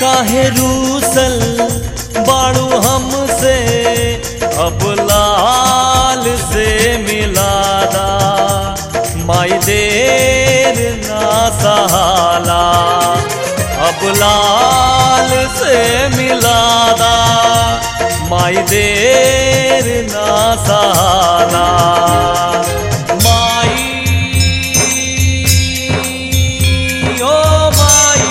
काहे रूसल बाड़ू हमसे अब लाल से मिलादा माई देर ना सहाला अब लाल से मिलादा माई देर ना सहाला माई ओ माई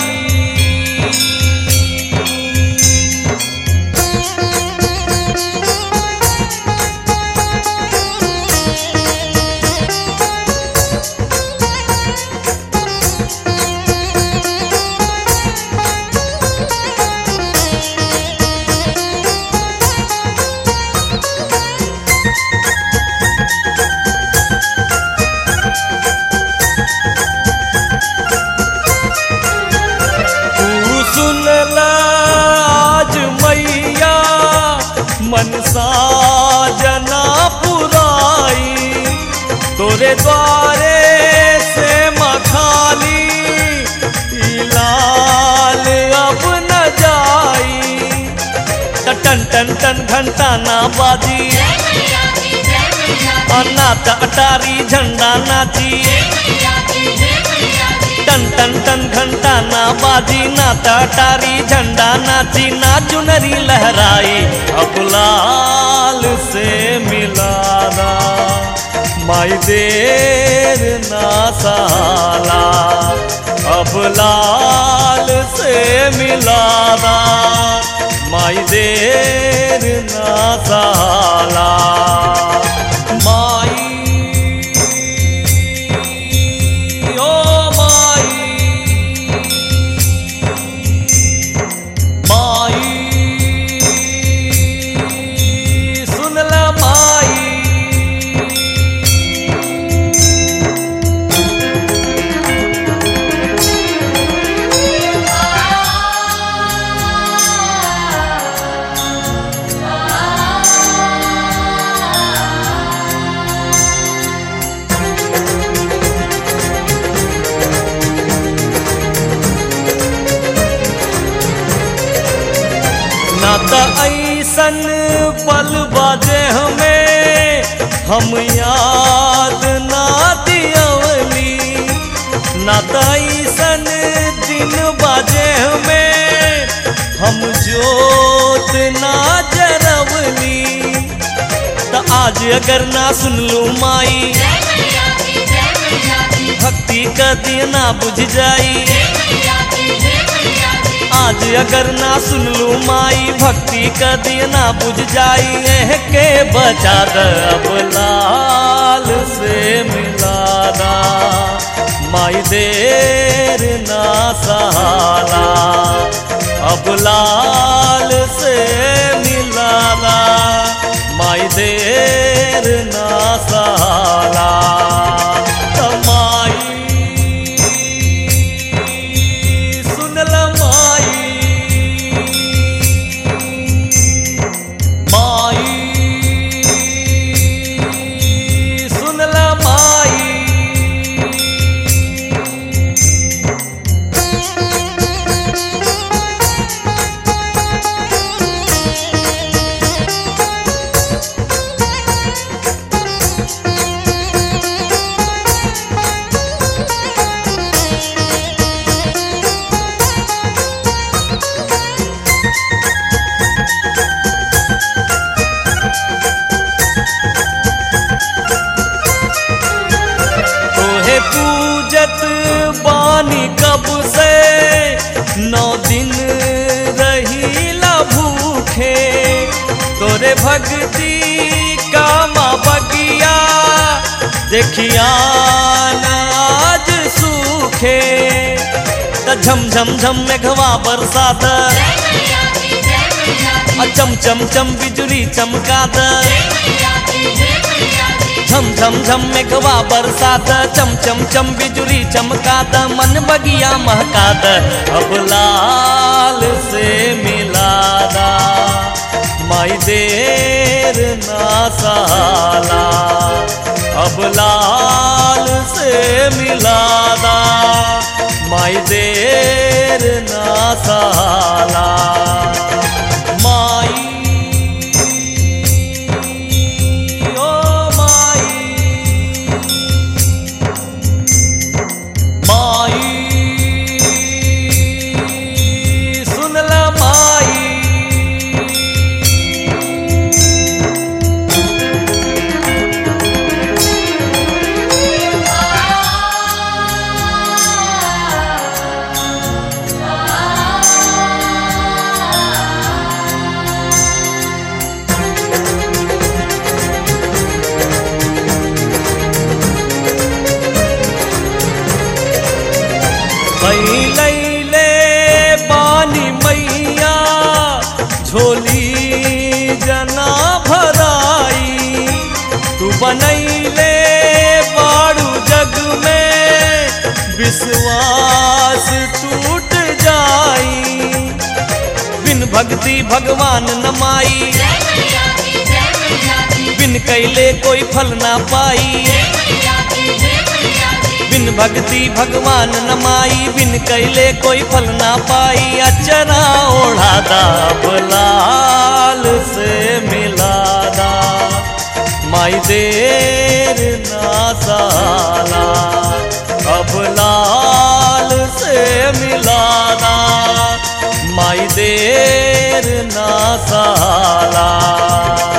तू सुन ला आज मैया मनसा जना पुराई तोरे द्वारे से मखाली ई लाल अब न जाई त टन टन टन घंटा ना बाजी जय मैया की जय मैया की अन्ना त अटारी झंडा नाची जय मैया की जय मैया की टन टन टन घंटा ना बाजी ना टाटारी झंडा नाची ना चुनरी लहराई अब लाल से मिलाना माई देर ना साला अब लाल से मिलाना माई देर ना साला माई ओ माई माई सुन ला माई ना त ऐसन पल बाजे हमें हम याद ना दियवली ना त ऐसन दिन बाजे हमें हम जोत ना जरवली त आज अगर ना सुन लू माई जय मैया की जय मैया की भक्ति का दिया ना बुझ जाई जय मैया की जय मैया की आज अगर ना सुन लू माई भक्ति का दिया ना बुझ जाई एह के बचा द अब लाल से मिलाना माई देर ना सहाला अब लाल से मिलाना माई देर ना सहाला त माई सुन ल माई माई सुन ल माई तोहे पूजत बानी कब से नौ दिन रहीला भूखे तोरे भक्ति का माँ बगिया देखिया आज सूखे त झम झम झम मेघवा बरसात जय मैया की जय मैया की आ चम चम चम बिजुली चमकात जय मैया की जय मैया की झम झम झम मेघवा बरसात चम चम चम बिजुली चमकात मन बगिया महकात अब लाल से मिलादा माई देर ना साला अब लाल से मिलादा माई देर ना साला भक्ति भगवान नमाई जय मैया की जय मैया की बिन कैले कोई फल ना पाई जय मैया की जय मैया की बिन भक्ति भगवान नमाई बिन कैले कोई फल ना पाई अचरा ओढ़ादा लाल से मिलादा माई देर ना साला अब लाल से मिलादा माई देर ना साला